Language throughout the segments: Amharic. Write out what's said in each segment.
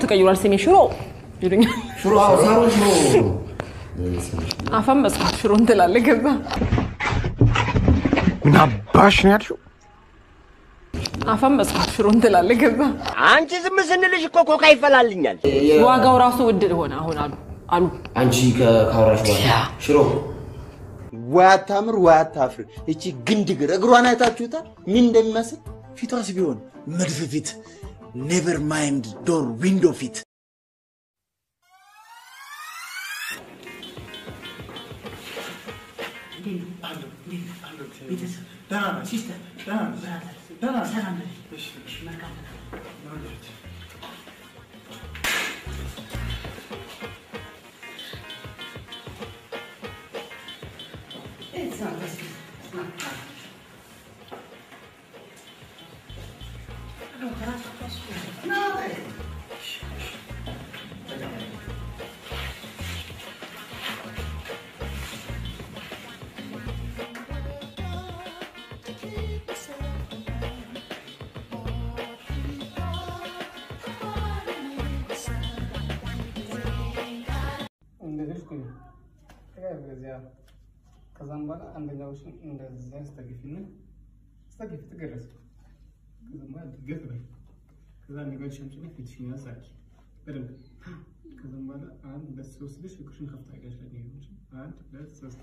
ተቀይሯል ስሜ ሽሮ ይሉኛል። ሽሮ አዎ፣ ሳሮን ሽሮ አፈን መስማት ሽሮ እንትላለህ። ከዛ ምን አባሽ ነው ያልሽው? አፈን መስማት ሽሮ እንትላለህ። ከዛ አንቺ ዝም ስንልሽ እኮ ኮካ ይፈላልኛል። ዋጋው ራሱ ውድ ሆነ አሁን አሉ አሉ አንቺ ከ- ካወራሽ በኋላ ሽሮ ወይ አታምር ወይ አታፍር። እቺ ግንድግር እግሯን አይታችሁታል ምን እንደሚመስል? ፊቷስ ቢሆን መድፍ ፊት፣ ኔቨር ማይንድ ዶር ዊንዶ ፊት። እንደዚህ እኮ ነው። ከዚያ ከዛም በኋላ አንደኛዎችን እንደዚያ አስተግፊና አስተግፊ ትገረዝ። ከዛም በኋላ ድገት በይ። ከዛ ነገሮች ሸምጭና ፊትሽን ያሳኪ በደንብ ከዛም በኋላ አንድ ሁለት ሶስት ልጅ ፍቅርሽን ከፍታ ያጋሽ ነገሮች አንድ ሁለት ሶስት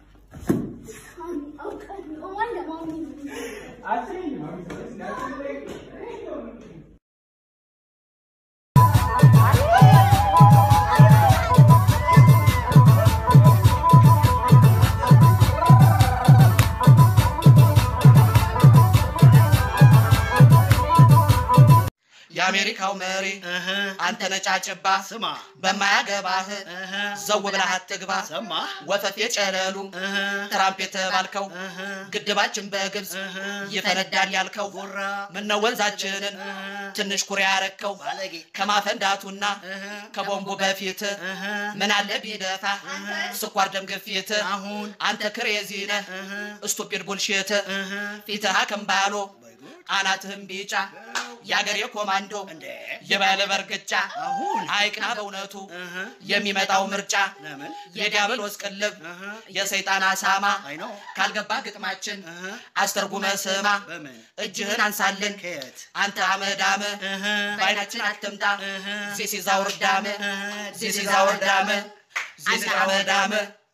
የአሜሪካው መሪ አንተ ነጫጭባ ስማ በማያገባህ ዘው ብለህ አትግባ ወፈፌ ጨለሉ ትራምፕ የተባልከው ግድባችን በግብፅ ይፈነዳል ያልከው ምነው ወንዛችንን ትንሽ ኩሬ ያረከው ከማፈንዳቱና ከቦምቡ በፊት ምን አለ ቢደፋ ስኳር ደም ግፊት አንተ ክሬዚ ነህ ስቱፒድ ቡልሽት ፊትህ አከምባሎ አናትህም ቢጫ የአገሬ ኮማንዶ የባለ በርግጫ አይቅና በእውነቱ የሚመጣው ምርጫ የዲያብሎስ ቅልብ የሰይጣን አሳማ ካልገባ ግጥማችን አስተርጉመ ስማ እጅህን አንሳልን አንተ አመዳም በአይናችን አትምጣ ዚሲዛውርዳም ዚሲዛውርዳም ዚሲ አመዳም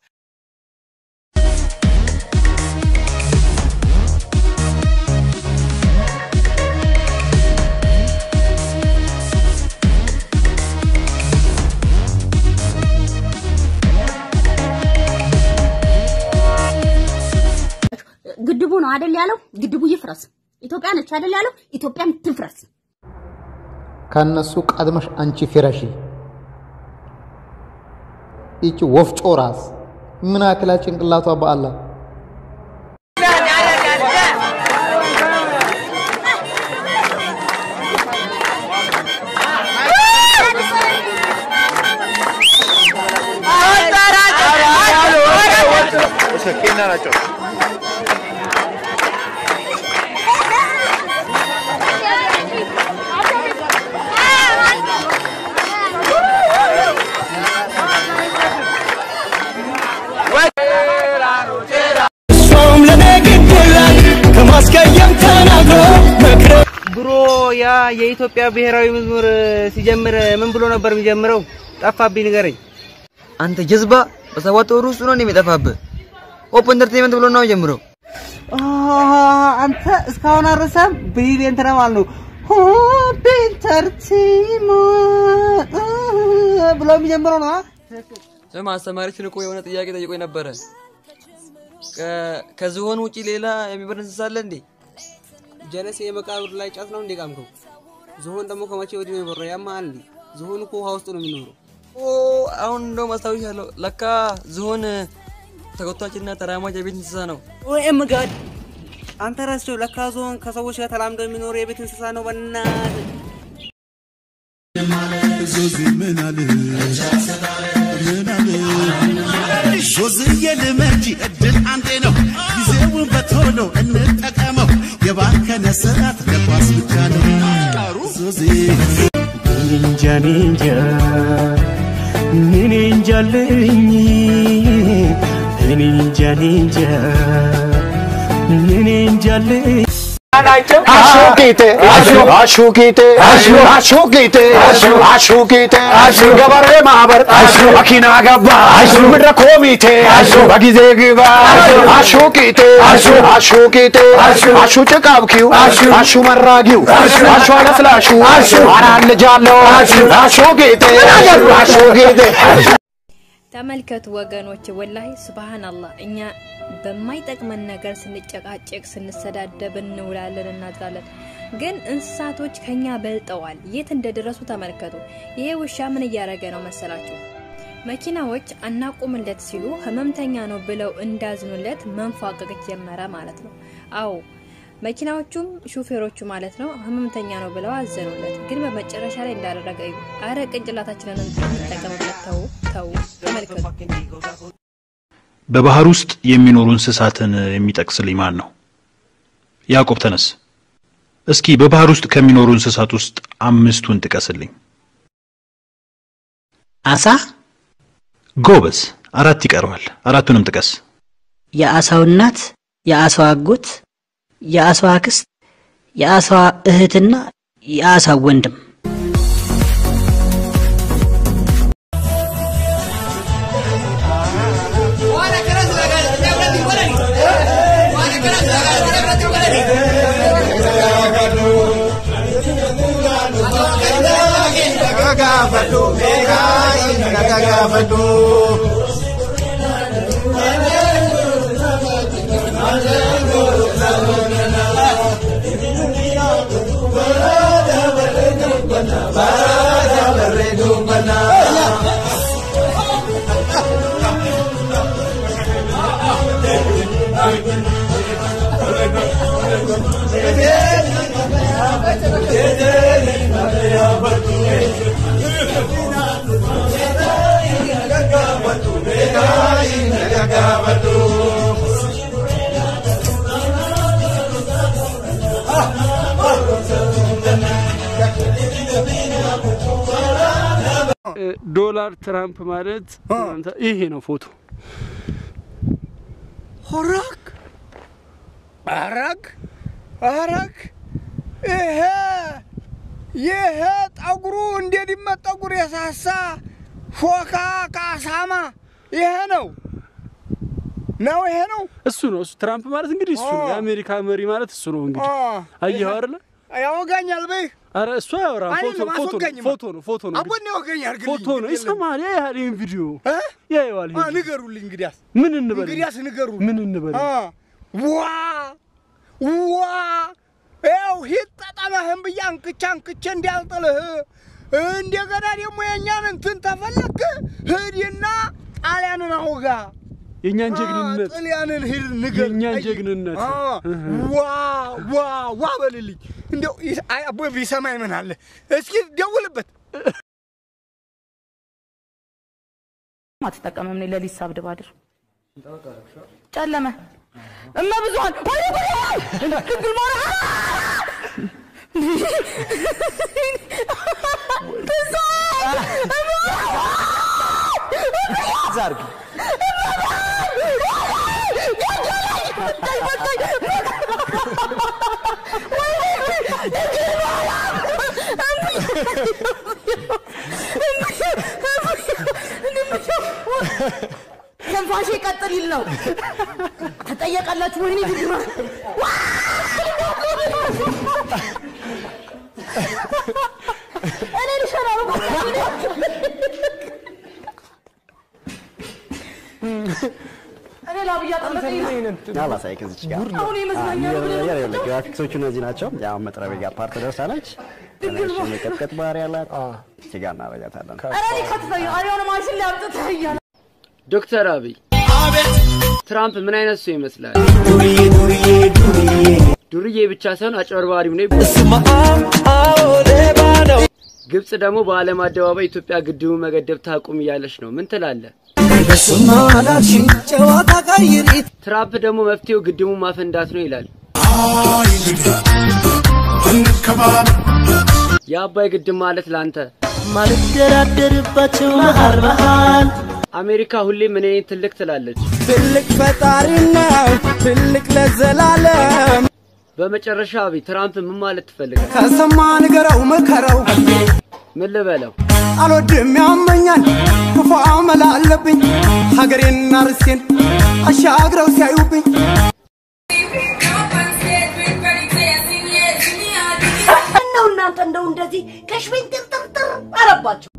ግድቡ ነው አይደል ያለው? ግድቡ ይፍረስ። ኢትዮጵያ ነች አይደል ያለው? ኢትዮጵያም ትፍረስ። ከነሱ ቀድመሽ አንቺ ፍረሺ። ይቺ ወፍጮ ራስ ምን አክላ ጭንቅላቷ በአላህ እሷም ለኔ ግድ የላት ከማስቀየም ተናግሮ መክረ ብሮ ያ የኢትዮጵያ ብሔራዊ መዝሙር ሲጀምር ምን ብሎ ነበር የሚጀምረው? ጠፋብኝ፣ ንገረኝ። አንተ ጀዝባ በሰባት ወር ውስጥ ነው የሚጠፋብህ። ሆፕ ኢንተርቴንመንት ብሎ ነው ጀምረው። አንተ እስካሁን አረሳም? ብሪሊየንት ነው ማለት ነው። ሆፕ ኢንተርቴንመንት ብሎ የሚጀምረው ነው። ስማ አስተማሪችን እኮ የሆነ ጥያቄ ጠይቆኝ ነበረ። ከ- ከዝሆን ውጪ ሌላ የሚበር እንስሳ አለ እንዴ? ጀለሴ የመቃብር ላይ ጫት ነው እንዴ ቃምከው? ዝሆን ደግሞ ከመቼ ወዲህ ነው የበረው? ያማል እንዴ? ዝሆን እኮ ውሃ ውስጥ ነው የሚኖረው። ኦ አሁን እንደውም አስታውሻለሁ። ለካ ዝሆን ተጎታችና ተራማጅ የቤት እንስሳ ነው። ኦኤም ጋድ አንተ ረስቸው። ለካ ዝሆን ከሰዎች ጋር ተላምዶ የሚኖር የቤት እንስሳ ነው። በእናትህ ዞዚ ምን አለ ምን አለ ዞዝዬ ልመጂ እድል አንዴ ነው ጊዜውን በቶሎ እንጠቀመው የባከነ ሰዓት ለኳስ ብቻ ነው ዞዚ እንጂ እኔ እንጃ እኔ እንጃልኝ እኔ እንጃ እኔ እንጃ እኔ እንጃልኝ አሹቂቴ አሹቂቴ አሹቂቴ አሹቂቴ ገበሬ ማህበር መኪና ገባ ምድረ ኮሚቴ በጊዜ ግባ አሹቂቴ አሹቂቴ አሹ ጭቃብኪው አሹ መራጊው አሹ አለስላሹ አራት ልጅ አለው አሹቂቴ አሹቂቴ ተመልከቱ ወገኖች፣ ወላሂ ሱብሃንአላህ እኛ በማይጠቅመን ነገር ስንጨቃጨቅ ስንሰዳደብ እንውላለን እናድራለን። ግን እንስሳቶች ከኛ በልጠዋል። የት እንደደረሱ ተመልከቱ። ይሄ ውሻ ምን እያደረገ ነው መሰላችሁ? መኪናዎች አናቁምለት ሲሉ ህመምተኛ ነው ብለው እንዳዝኑለት መንፏቀቅ ጀመረ ማለት ነው። አዎ መኪናዎቹም ሹፌሮቹ ማለት ነው ህመምተኛ ነው ብለው አዘኑለት። ግን በመጨረሻ ላይ እንዳደረገ እዩ። አረ ቅንጭላታችንን እንጠቀምበት። ተው ተው፣ ተመልከቱ። በባህር ውስጥ የሚኖሩ እንስሳትን የሚጠቅስልኝ ማን ነው? ያዕቆብ ተነስ። እስኪ በባህር ውስጥ ከሚኖሩ እንስሳት ውስጥ አምስቱን ጥቀስልኝ። አሳ፣ ጎበዝ። አራት ይቀረዋል። አራቱንም ጥቀስ። የአሳው እናት፣ የአሳው አጎት፣ የአሳው አክስት፣ የአሳዋ እህትና የአሳው ወንድም። ዶላር ትራምፕ ማለት ይሄ ነው ፎቶ። ሆራክ አረግ አረግ ይሄ ይሄ ጠጉሩ እንደ ድመት ጠጉር የሳሳ ሾካ ካሳማ ይሄ ነው ነው ይሄ ነው እሱ ነው እሱ ትራምፕ ማለት እንግዲህ እሱ ነው። የአሜሪካ መሪ ማለት እሱ ነው እንግዲህ አየኸው አይደለ? ያወጋኛል በይ አረ እሱ አያወራም። ፎቶ አይደለም፣ ፎቶ ነው አስወጋኝማ። ፎቶ ነው ፎቶ ነው አቦን ያወጋኛል ግን ፎቶ ነው ይሰማል። ያያል ይሄን ቪዲዮ ያየዋል። አ ይሄን ንገሩልኝ እንግዲያስ ምን እንበል እንግዲያስ ንገሩ ምን እንበል አ ዋ ዋ ያው ሂድ ጠጠመህን ብዬ አንክቼ አንክቼ እንዲያልጥልህ እንደገና ደግሞ የእኛን እንትን ተፈለክ ሂድና ጣሊያንን አውጋ የእኛን ጀግንነት ጣሊያንን ሂድ ንገር የእኛን ጀግንነት አ ዋ ዋ ዋ በልልኝ እንደው ይስ- አይ አቦ ቢሰማኝ ምን አለ እስኪ ደውልበት አትጠቀምም። እኔ ለሊት ሳብድብ አድር ጨለመ እመ ብዙኃን ድንግል ማርያም ዛርግ ትንፋሽ ቀጥል ይል ነው ትጠየቃላችሁ። ወይኔ ድግማ እኔ ልሸና ነው እኔ ላብ እያጠለቀኝ ነው። አላሳይክ እዚች ጋር አሁን የመዝናኛ ነው ብለህ ግራፊክሶቹ እነዚህ ናቸው። ያው መጥረቢያ ጋር ፓርት ደርሳለች። ትንሽ የመቀጥቀጥ ባህሪ ያላት እዚህ ጋር እናደርጋታለን። ኧረ እኔ ከትተኝ ነው። አሁን ማሽን ላይ አምጥተህ እያለ ዶክተር አብይ ትራምፕ ምን አይነት ሰው ይመስላል? ዱርዬ ብቻ ሳይሆን አጭበርባሪም ነው። ግብጽ ደግሞ በዓለም አደባባይ ኢትዮጵያ ግድቡን መገደብ ታቁም እያለች ነው። ምን ትላለህ? ትራምፕ ደግሞ መፍትሄው ግድቡን ማፈንዳት ነው ይላል። የአባይ ግድብ ማለት ላንተ ማልደራደርባቸው መሃል መሃል አሜሪካ ሁሌም እኔ ትልቅ ትላለች። ትልቅ ፈጣሪ ነው ትልቅ ለዘላለም በመጨረሻ አብይ ትራምፕ ምን ማለት ትፈልጋል? ከሰማ ንገረው ምከረው ምን ልበለው? አልወድም ያመኛል ክፉ አመል አለብኝ ሀገሬና ርስቴን አሻግረው ሲያዩብኝ ነው እናንተ እንደው እንደዚህ ከሽቤን ጥርጥርጥር አረባችሁ።